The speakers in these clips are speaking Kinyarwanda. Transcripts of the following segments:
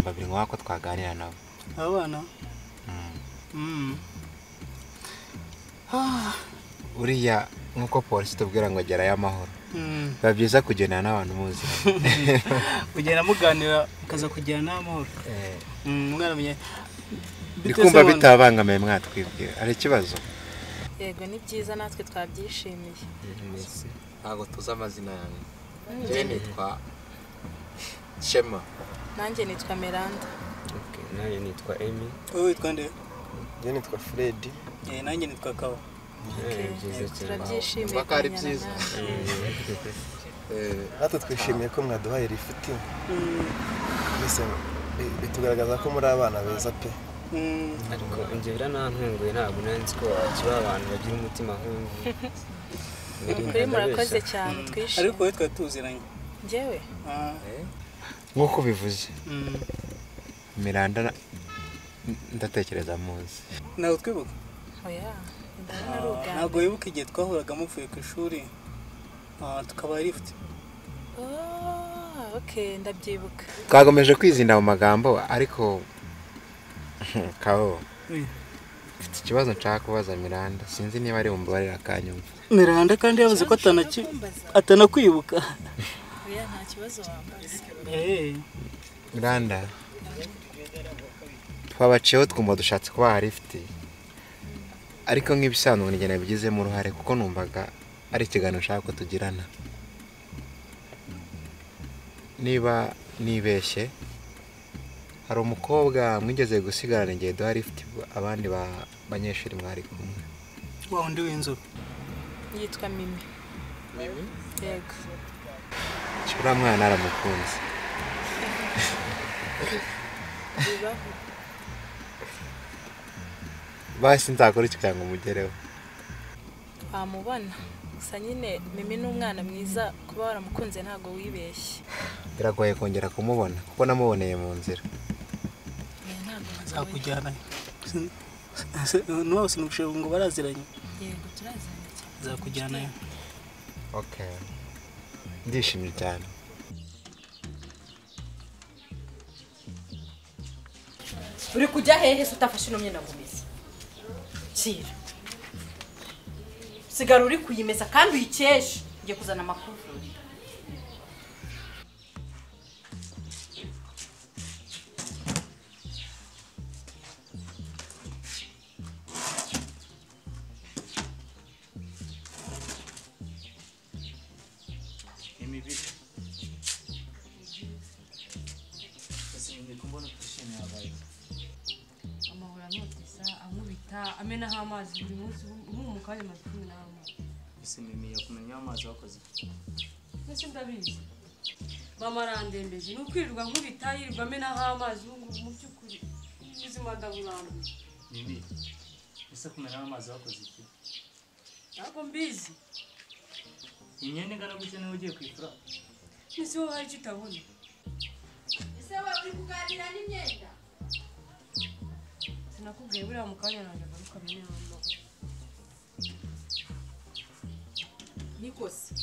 babiri ngombwa ko twaganira nabo aba bana Mm. Ah, uriya nk'uko polisi tubwira ngo gerayo amahoro mm. biba byiza kugendana n'abantu muzi kugenda muganira mukaza kugirana n'amahoro Mm, mwaramenye ndi kumva bitabangamiye mwatwibwira hari ikibazo yego ni byiza natwe twabyishimiye Messi. ntabwo tuzi amazina yawe njyewe nitwa shema nanjye nitwa meranda nayo nitwa emi wowe witwa nde njyewe nitwa fredi Eh, nanjye nitwa kawa Eh, byiza cyane turabyishimiye Impaka ari kumenyana byiza. nawe. natwe twishimiye ko mwaduhaye rifiti mbese bi- bitugaragaza ko muri abana beza pe Mm. ariko njye biranantunguye ntabwo nari nzi ko kiba abantu bagira umutima nk'uyu Ni ukuri murakoze cyane twishimiye ariko wowe twari tuziranye njyewe Ah, nk'uko ubivuze mm. miranda na- ndatekereza muzi ntawe twibuka oya ndabona ari Ah, uganda ntabwo wibuka igihe twahuraga muvuye ku ishuri Ah, tukaba lifuti Oh, ok ndabyibuka twagomeje kwizinda mu magambo ariko kawo mfite ikibazo nshaka kubaza miranda sinzi niba ari bumbabarira akanyumva miranda kandi yavuze ko atanaki- atanakwibuka oya nta kibazo wambaza Eh, miranda twabaciyeho twumva dushatse kubaha rifiti ariko nk'ibisanzwe njye nabigizemo uruhare kuko numvaga ari ikiganiro nshaka ko tugirana niba nibeshye hari umukobwa mwigeze gusigarana igihe duha rifiti abandi ba- banyeshuri mwari kumwe wa wundi w'inzobe yitwa mimi yego uriya mwana aramukunze bibaho basi nzakora iki kugira ngo umugereho wamubona gusa nyine mimi ni umwana mwiza kuba waramukunze ntabwo wibeshye biragoye kongera kumubona kuko namuboneye mu nzira Oya, ntabwo nzowe. nzakujyana nuwose nugushaka ngo baraziranye yego turazana cyane nzakujyanayo okay ndishimye cyane uri kujya hehe se utafashe ino myenda ngo umeze kira sigara uri kuyimeza kandi uyikeshe ugiye kuzana amakuru amahoro anotesa ankubita amenaho amazi buri munsi ubu mu kanya amazi cumi n'amazi ese mimi yakumenyeho amazi wakoze iki? mbese ndabizi mama arandembeje ni ukwirirwa nkubita yirirwa amenaho amazi ubu ngubu mu by'ukuri ubuzima ndaburambuye mimi ese kumenyeho amazi wakoze iki ntabwo mbizi imyenda ingana gutya niba ugiye kwifura ese wowe hari icyo utabona ese wowe uri kuganira n'imyenda sinakubwiye buriya mu kanya nanjye agaruka amenaho nikose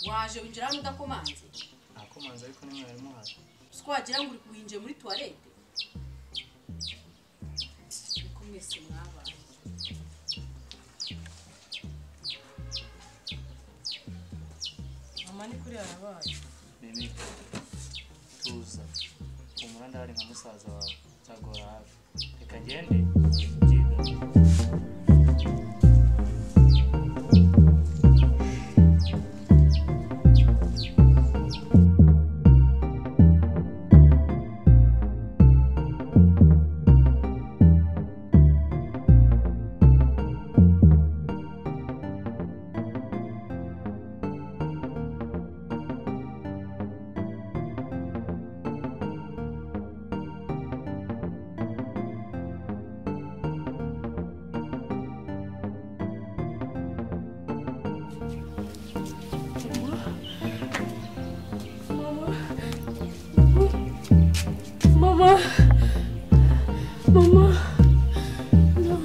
waje winjira hano udakomanze nakomanze ariko nimwarimu haje ko wagira ngo uri kuhinjira muri tuwarete niko mwese mwabaye mama ni kuri yarabaye mimi tuza humura ndahari nka musaza wawe nzagora hafi reka ngende byiga mama mama no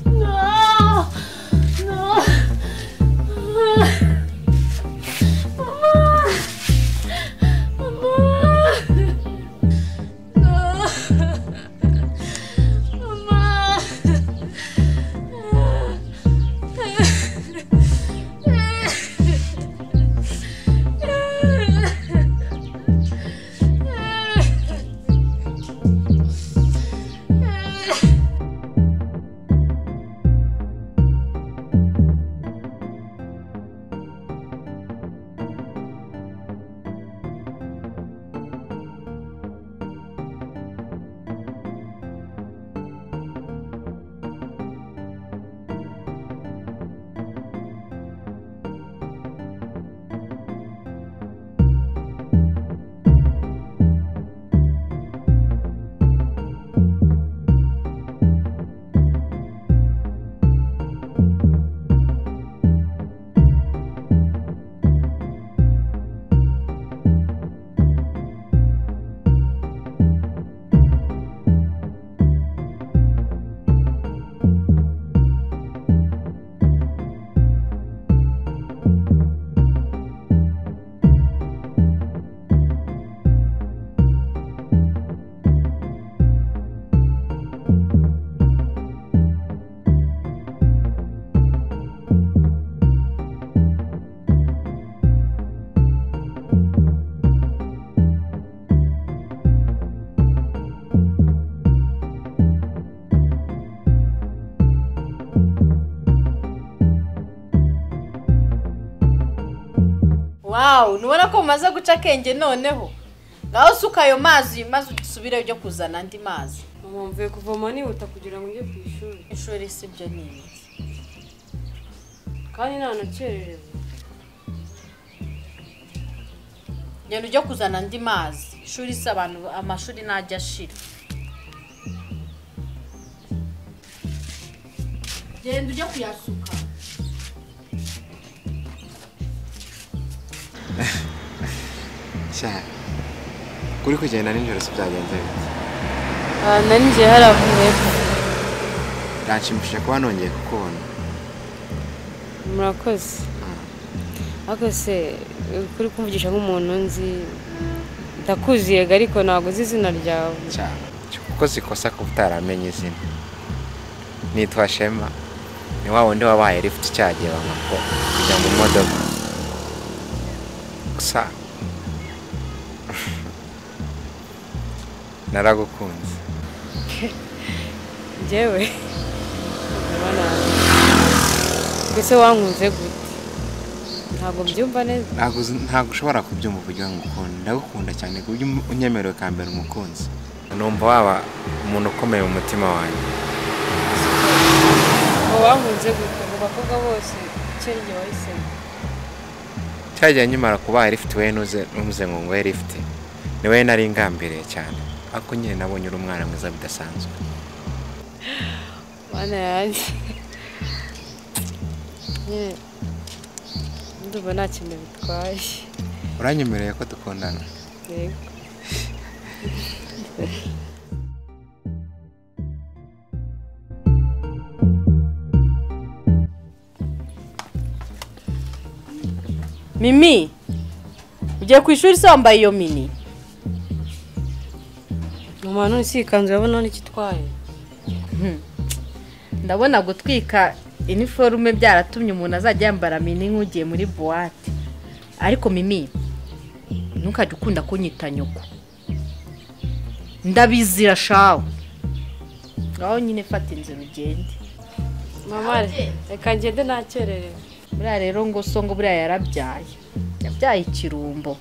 no no no mama mama wawu ntubona ko mumaze guca akenge noneho ngaho usuka ayo mazi maze usubireyo ujye kuzana andi mazi mama mvuye kuvoma nihuta kugira ngo njye ku ishuri ishuri si byo ni ibiki kandi ntanakererewe genda ujye kuzana andi mazi ishuri si abantu amashuri ntajya ashira genda ujye kuyasuka sha kuri kugenda nijoro si byagenze bite na njye haravuyeho byanshimishije kuba nongeye kukubona murakoze ariko se kuri kumvugisha nk'umuntu nzi ndakuzi yego ariko ntabwo uzi izina ryawe sha kuko zikosa kuba utaramenye izina nitwa shema ni wa wundi wabaye lift cyagiye bamako kujya mu modoka gusa naragukunze njyewe ndabona mbese wankunze gute ntabwo mbyumva neza ntabwo uzi- ntabwo ushobora kubyumva uburyo ngukunda ndagukunda cyane ku buryo unyemerewe ka mbere umukunzi numva waba umuntu ukomeye mu mutima wanjye ngo wankunze gute mu bakobwa bose icyo ari jye wahisemo cyagiye nkimara kuba lifite we ntuze ntuze ngo nguhe lifite ni we nari ngambiriye cyane ariko nyine nabonye uri umwana mwiza bidasanzwe mana yanjye nyine ndumva nta kintu bitwaye uranyemereye ko dukundana yego mimi ugiye ku ishuri se wambaye iyo mini mama none si iyi kanzu urabona n'icyo itwaye ndabona gutwika iniforume byaratumye umuntu azajya yambara mini nk'ugiye muri buwate ariko mimi ntukajya ukunda kunyita nyoko ndabizira shawe ngaho nyine fata inzira ugende mama reka ngende ntakererewe buriya rero ngo so ngo buriya yarabyaye yabyaye ikirumbo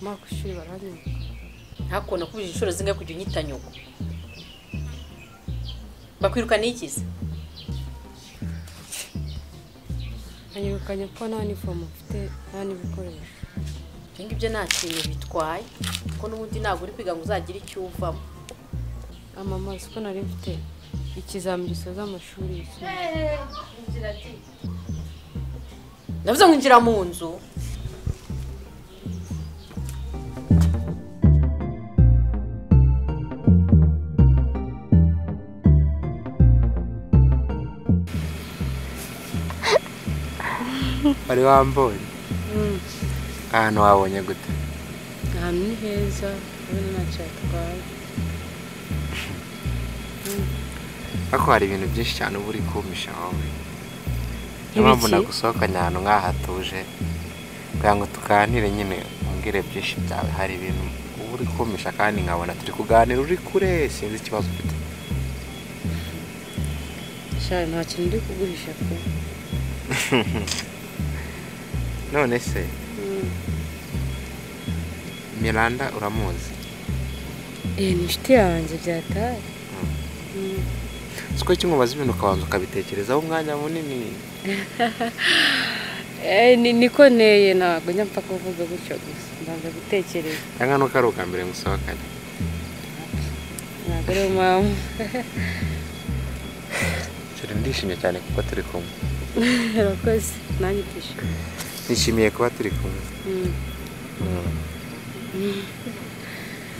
mama ku ishuri baranyuma ntabwo nakubije inshuro zingahe kujya unyita nyoko bakwiruka n'ikizi banyirukanye ko nta nifomu mfite nta n'ibikoresho ibyo ngibyo nta kintu bitwaye kuko n'ubundi ntabwo uri kwiga ngo uzagire icyo uvamo amama siko nari mfite ikizami gisoza amashuri yisumbuye navuze ngo injira mu nzu wari wambonye ahantu wabonye gute ahantu ni heza urabona ntacyo yatwaye ariko hari ibintu byinshi cyane uba uri kumpisha wowe niyo mpamvu Nk'ibiki? nagusohokanye ahantu nk'aha hatuje kugira ngo tuganire nyine umbwire byinshi byawe hari ibintu uba uri kumpisha kandi nkabona turi kuganira uri kure sinzi ikibazo ufite shari nta kintu uri kugurisha pe none se miranda uramuzi iyi ni inshuti yanjye byataye si ko kimubaza ibintu ukabanza ukabitekerezaho umwanya munini Eh, ni niko nteye ntabwo njya mpfa kuvuga gutyo gusa mbanza gutekereza cyangwa nuko ari ubwa mbere musohokanye ntabwo ari mama turi ndishimye cyane kuko turi kumwe urakoze nanjye utishimye nishimiye kuba turi kumwe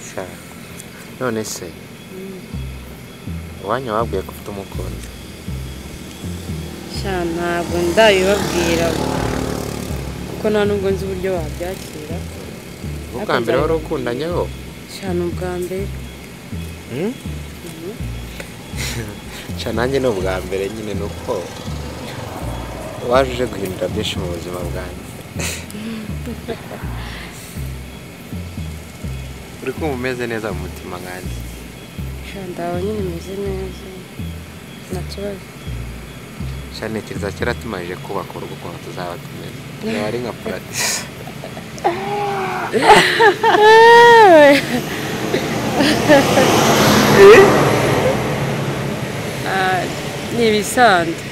Sha, none se uwanyu wabwiye ko ufite umukunzi sha ntabwo ndabibabwira kuko nta nubwo nzi uburyo wabyakira ubwa mbere wari ukundanyeho sha ni ubwa mbere nca nanjye ni ubwa mbere nyine ni uko waje uje guhindura byinshi mu buzima bwanjye uri kumva umeze neza mu mutima nkanjye ndawe nyine imeze neza nta kibazo nca ntekereza kera tumaze kubaka urugo ukuntu tuzaba tumeze niba ari nka paradise Ah, ni ibisanzwe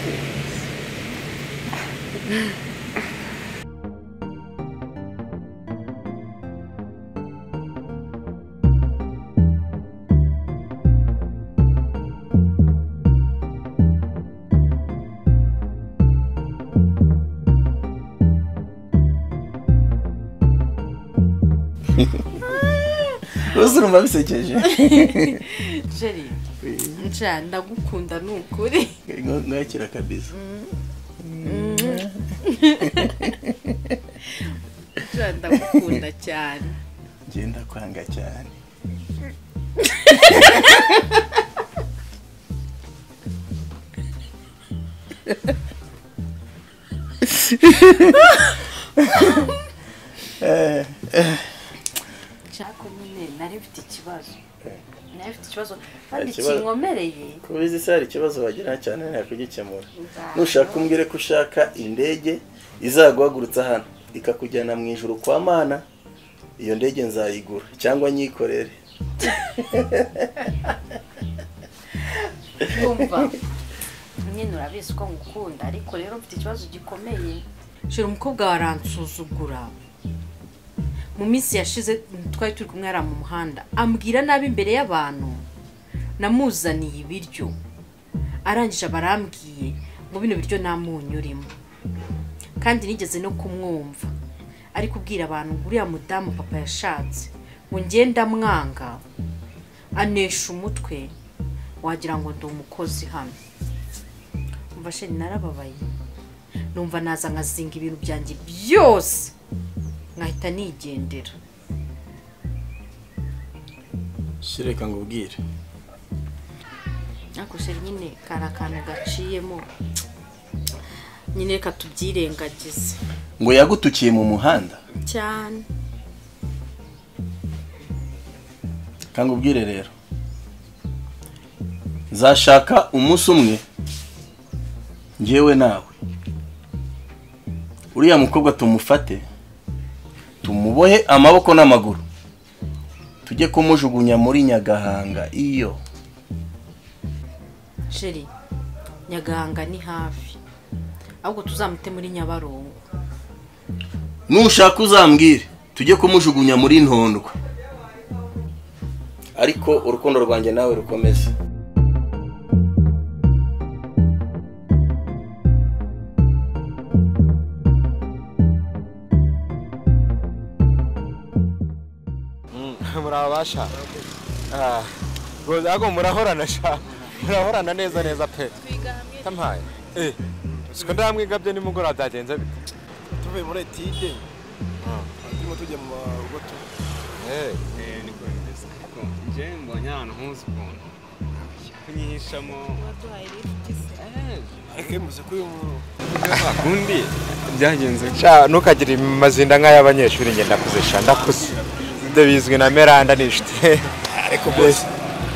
rwose urumva bisekeje jeri nca ndagukunda ni ukuri nkakira kabisa nca ndagukunda cyane ngenda kwanga cyane nshaka nyine nari mfite ikibazo nari mfite ikibazo kandi Ikibazo- kinkomereye kuba izi se hari ikibazo wagira cyane nakugikemura nushaka umbwire ko ushaka indege izaguhagurutsa hano ikakujyana mu ijuru kwa mana iyo ndege nzayigura cyangwa nyikorere wumva nyine urabizi ko ngukunda ariko rero mfite ikibazo gikomeye shira umukobwa wawe aransuzugura mu minsi yashize twari turi kumwe yari mu muhanda ambwira nabi imbere y'abantu namuzaniye ibiryo arangije barambwiye ngo bino biryo nta munyu urimo kandi nigeze no kumwumva ariko ubwira abantu ngo uriya mudamu papa yashatse ngo ngenda mwanga anesha umutwe wagira ngo ndi umukozi hano umva sheni narababaye numva naza nkazinga ibintu byanjye byose nkahita nigendera shireka ngo ubwire ariko sheri nyine kari akantu gaciyemo nyine reka tubyirengagize ngo yagutukiye mu muhanda cyane kanga ubwire rero nzashaka umunsi umwe ngewe nawe uriya mukobwa tumufate tumubohe amaboko n'amaguru tujye kumujugunya muri nyagahanga iyo sheri nyagahanga ni hafi ahubwo tuzamute muri nyabarongo nushaka uzambwire tujye kumujugunya muri ntondwa ariko urukundo rwanjye nawe rukomeze murabasha ubwo murahorana sha murahorana neza neza pe twiga hamwe tampaye eh siko ndamwigabye nimugoroba byagenze bite tuvuye muri etide turimo tujya mu rugo eh niko bimeze ariko njyewe mbonye ahantu nkuzi ukuntu kunyihishamo waduhaye lifuti se ariko bivuze ko uyu muntu kundi byagenze sha ntukagire amazinda nk'ay'abanyeshuri njye ndakuze sha ndakuze ibyo bizwi na meranda ni inshuti ariko bose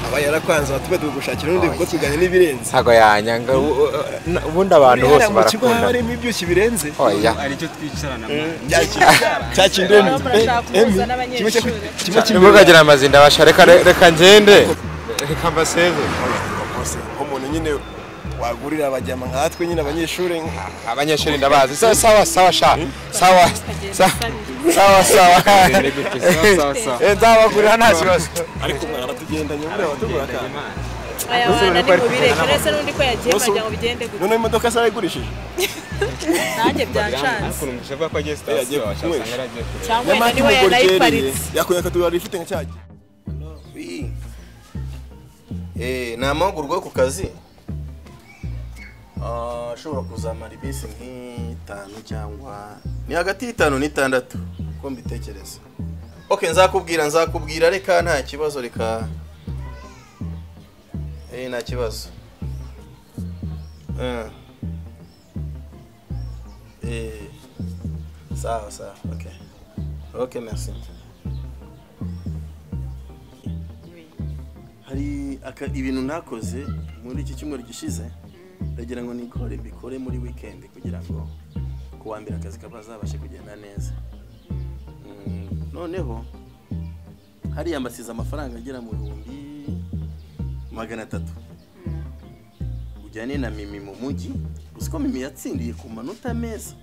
aba yarakwanze batube turi gushakira undi kuko tuganye n'ibirenze ntago yanyanga u- u- na- ubundi abantu bose Buriya mu kigo haba barakunda harimo ibyoshye birenze oya aricyo twicarana Cya kintu- cya kintu Baba barashaka kubuza n'abanyeshuri kimwe ntimukagira amazinda basha reka re- reka ngende reka mbaseze kose nk'umuntu nyine wagurira abajyama nkatwe nyine abanyeshuri abanyeshuri ndabazi sawa sawa sawa sha sawa sawa sawa sawa sawa, sawa, sawa. Eh, nzabagurira nta kibazo ariko mwana aratugendanye buriya abatugura akantu aya bana ni mubireke uretse n'undi ko yagiye wagira ngo bigende gutya noneho imodoka se arayigurishije nanjye byacanze kurumvisha avuga ko Yagiye agiye sitasiyo kunywesha. wasanga yaragiye kureba cyangwa wenda nyamara niwe tumugorigeriye yanayiparitse yakuye akatugura ifite nka cyagiye ni amahugurwa yo ku kazi Ah, ashobora kuzamara iminsi nk'itanu cyangwa ni hagati y'itanu n'itandatu uko mbitekereza ok nzakubwira nzakubwira reka nta kibazo reka Eh, nta kibazo Ah. Eh. Sawa sawa. Okay. Okay, merci. Hari aka ibintu nakoze muri iki cyumweru gishize ndagira ngo nikore mbikore muri weekend kugira ngo kuwa mbere akazi kabazabashe kugenda neza. Mm, Noneho hariya mbasize amafaranga agera mu bihumbi magana atatu ujyane na mimi mu mujyi gusa ko mimi yatsindiye ku manota meza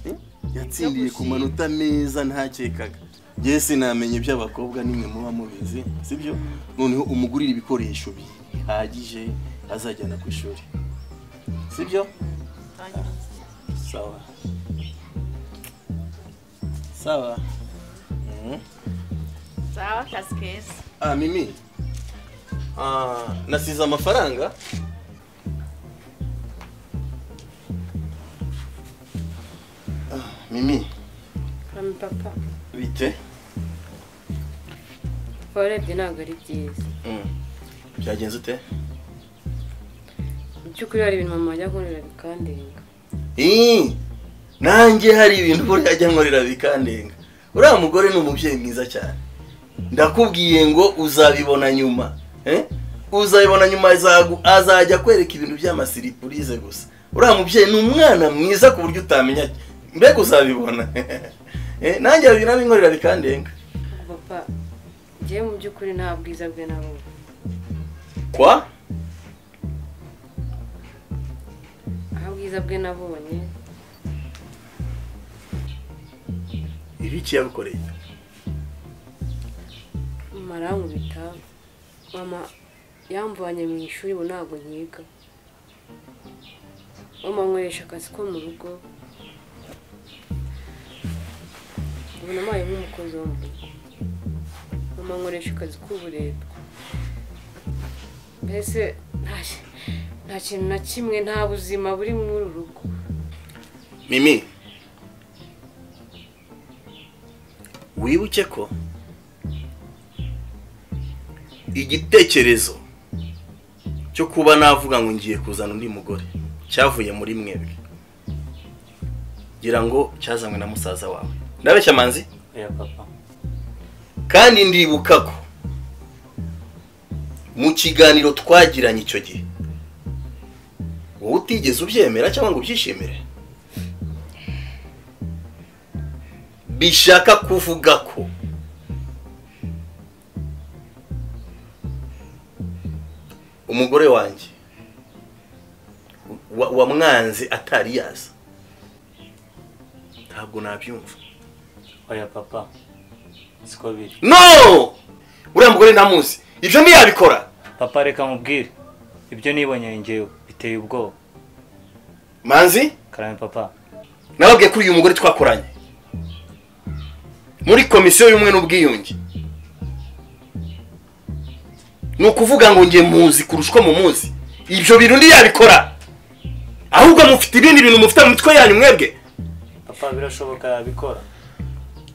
Eh? yatsindiye ku manota meza ntakekaga njye sinamenye iby'abakobwa nimwe muba mubizi sibyo noneho umugurira ibikoresho bihagije azajyana ku ishuri sibyo sawa sawa Mhm. sawa akazi keza ah mimi ah, nasize amafaranga ah, mimi mami papa bite warebye ntabwo ari byiza Mm. byagenze ute mu by'ukuri hari ibintu mama wajya kunkorera bikandenga Ii, nanjye hari ibintu buriya ajya nkorera bikandenga uriya mugore ni umubyeyi mwiza cyane ndakubwiye ngo uzabibona nyuma eh? uzabibona nyuma azagu- azajya akwereka ibintu by'amasiripurize gusa uriya mubyeyi ni umwana mwiza ku buryo utamenya mbega uzabibona Eh, nanjye hari ibintu abinkorera bikandenga papa njyewe mu by'ukuri nta bwiza bwe nabonye kwa nta bwiza bwe nabonye ibiki yagukoreye mama arankubita mama yamvanye mu ishuri ubu ntabwo nyiga mama ankoresha akazi ko mu rugo ubu nabaye nk'umukozi wo mu rugo mama ankoresha akazi k'uburetwa mbese nta ki- nta kintu na kimwe nta buzima buri muri uru rugo mimi wibuke ko igitekerezo cyo kuba navuga ngo ngiye kuzana undi mugore cyavuye muri mwebwe ngira ngo cyazanywe na musaza wawe ndabeshya manzi oya papa kandi ndibuka ko mu kiganiro twagiranye icyo gihe wowe utigeze ubyemera cyangwa ngo ubyishimire bishaka kuvuga ko umugore wanjye wa- wamwanze atari yaza ntabwo nabyumva oya papa siko biri no uriya mugore ntamuzi ibyo ntiyabikora papa reka mubwire ibyo nibonye ngewe biteye ubwoba manzi karame papa nababwiye kuri uyu mugore twakoranye muri komisiyo y'ubumwe n'ubwiyunge ni ukuvuga ngo nge muzi kurusha uko mumuzi ibyo bintu ntiyabikora ahubwo mufite ibindi bintu mufite mu mitwe yanyu mwebwe papa birashoboka yabikora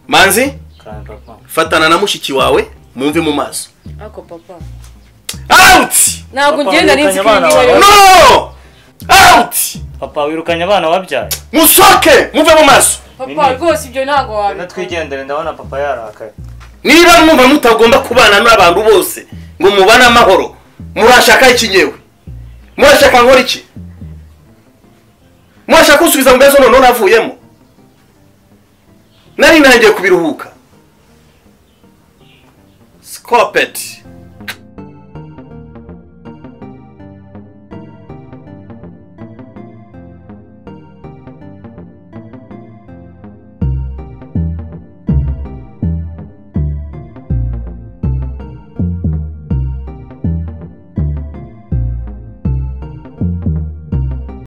manzi karame papa fatana na mushiki wawe mumve mu maso ariko papa awuti ntabwo Papa, ugenda wirukanye n'izi abana bawe. kwinjira no awuti papa wirukanye abana wabyaye musohoke mumve mu maso papa Mimi. rwose ibyo ntabwo reka wabikora twigendere ndabona papa yarakaye niba mwumva mutagomba kubana n'abantu bose ngo mubane amahoro murashaka iki nyewe murashaka nkora iki murashaka kunsubiza mu bibazo noneho navuyemo nari nangiye kubiruhuka sikopeti